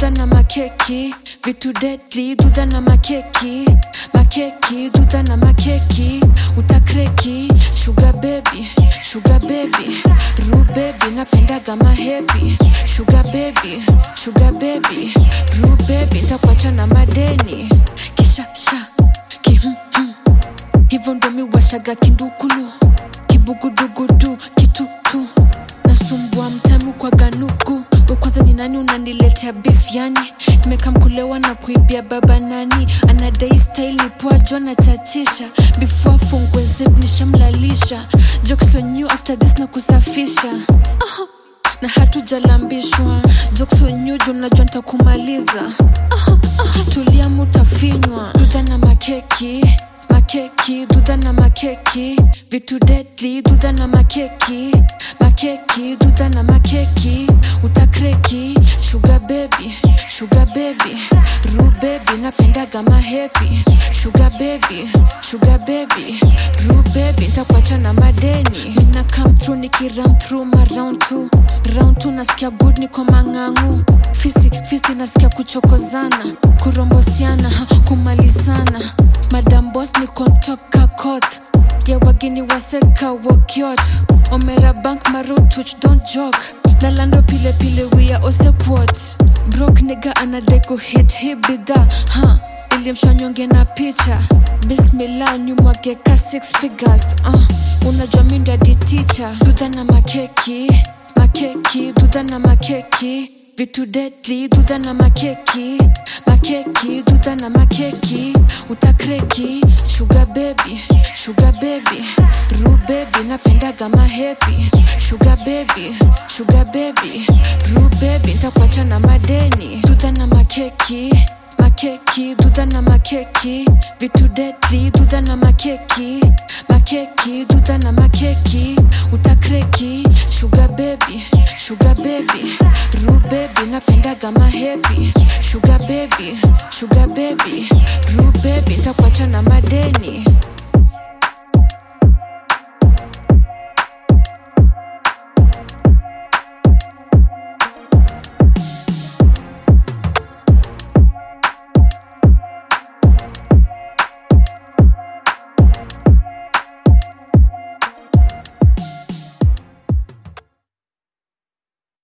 dudha na makeki vitu deadly dudha na makeki makeki dudha na makeki utakreki sugar baby sugar baby ru baby napendaga mahepi sugar baby sugar baby ru baby ntakuacha na madeni kisha sha kihmm hivyo ndo miwashaga kindukulu kibugudugudu kitutu nasumbua mtamu kwa ganuku we kwanza ni nani unaniletea beef yani nimekamkulewa na kuibia baba nani anadai style ni poa jo na chachisha before afungwe zip nishamlalisha jokes on you after this na kusafisha uh-huh na hatujalambishwa joksonyuju mnajua ntakumaliza uh-huh, uh-huh. tulia mutafinywa dudha na makeki makeki dudha na makeki vitu deadly dudha na makeki makeki dudha na makeki utakreki sugar baby sugar baby ru baby napendaga mahepi sugar baby sugar baby ru baby ntakuacha na madeni mina come through nikiram through ma round two round two nasikia good niko mang'ang'u fisi fisi nasikia kuchokozana kurombosiana ha, kumalizana madam bos nikontoka kot ya wageni waseka wokyot omera bank marutuch don't joke lalando pile pile wia osekwot brok nega anadeko hit hi bidha ha ilimshanyonge na picha bismillah nyumwageka six figures uh, unajua mindadi ticha dudha na makeki makeki dudha na makeki vitu deadly dudha na makeki makeki dudha na makeki utakreki sugar baby sugar baby ru baby napendaga mahepi sugar baby sugar baby ru baby ntakuacha na madeni dudha na makeki makeki dudha na makeki vitu deadly dudha na makeki makeki dudha na makeki utakreki sugar baby sugar baby ru baby napendaga mahepi sugar baby sugar baby ru baby ntakuacha na madeni